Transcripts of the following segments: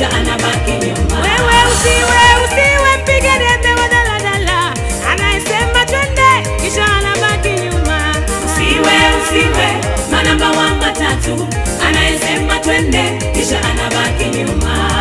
kisha anabaki nyuma. Wewe usiwe usiwe mpiga debe wa daladala anayesema twende kisha anabaki nyuma. Usiwe usiwe manamba wa matatu anayesema twende kisha anabaki nyuma.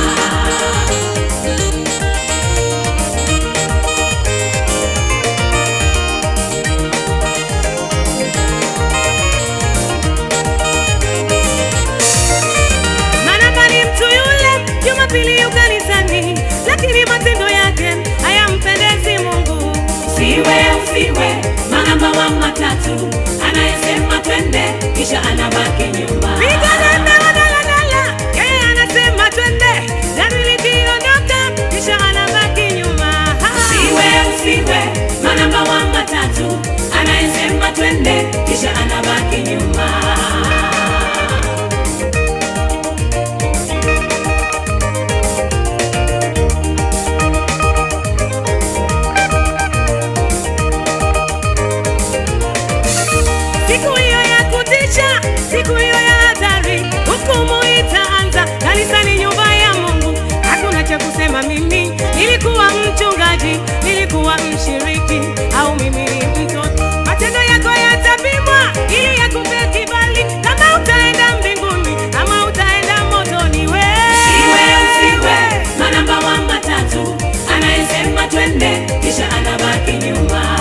Manamba ni mtu yule Jumapili yu kanisani, lakini matendo yake hayampendezi Mungu. Usiwe usiwe manamba wa matatu anayesema twende kisha anabaki nyuma. Piga debe wa daladala, yeye anasema twende, gari likiondoka kisha anabaki nyuma. Usiwe usiwe manamba wa matatu anayesema twende kisha anabaki nyuma. Siku hiyo ya kutisha, siku hiyo ya hatari, hukumu itaanza kanisani, nyumba ya Mungu. Hakuna cha kusema, mimi nilikuwa mchungaji, nilikuwa mshiriki, au mimi ni mtoto. Matendo yako yatapimwa ili yakupe kibali, kama utaenda mbinguni ama utaenda motoni. We Usiwe usiwe manamba wa matatu anayesema twende kisha anabaki nyuma.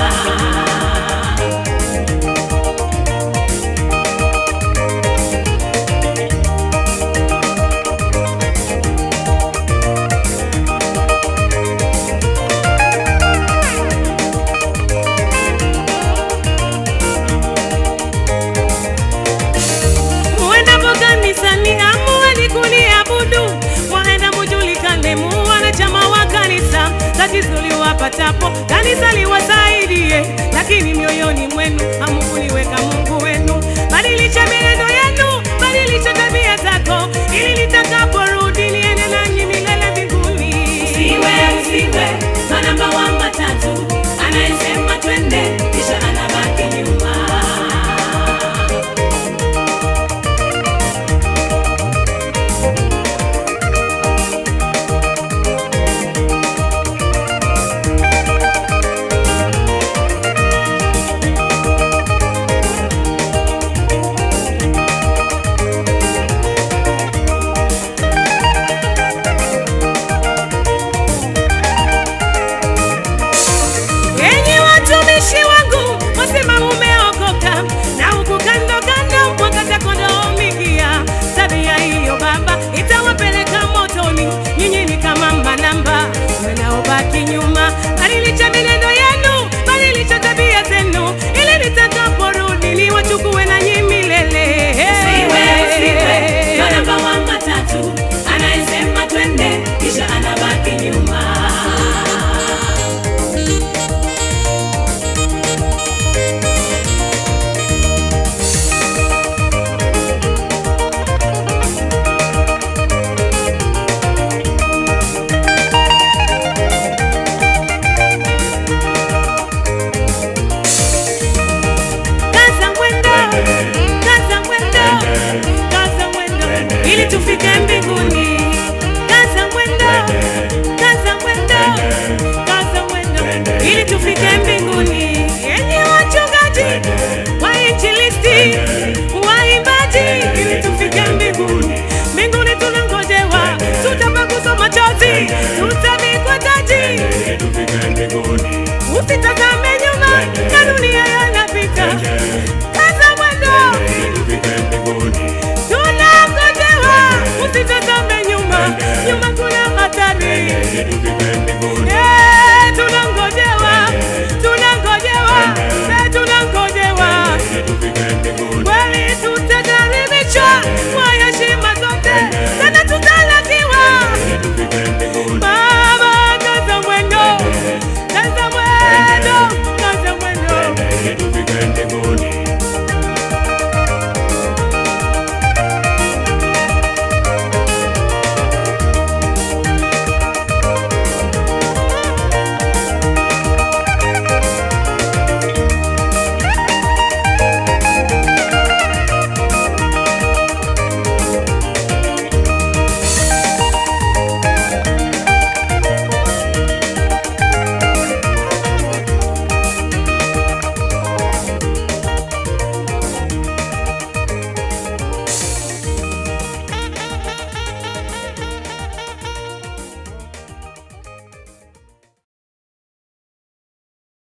muendapo kanisani amueni kuniabudu, waenda mujulikane mu wanachama wa kanisa. Tatizo liwapatapo kanisa liwasaidie, lakini mioyoni mwenu hamukuliweka Mungu wenu. Badilisha mienendo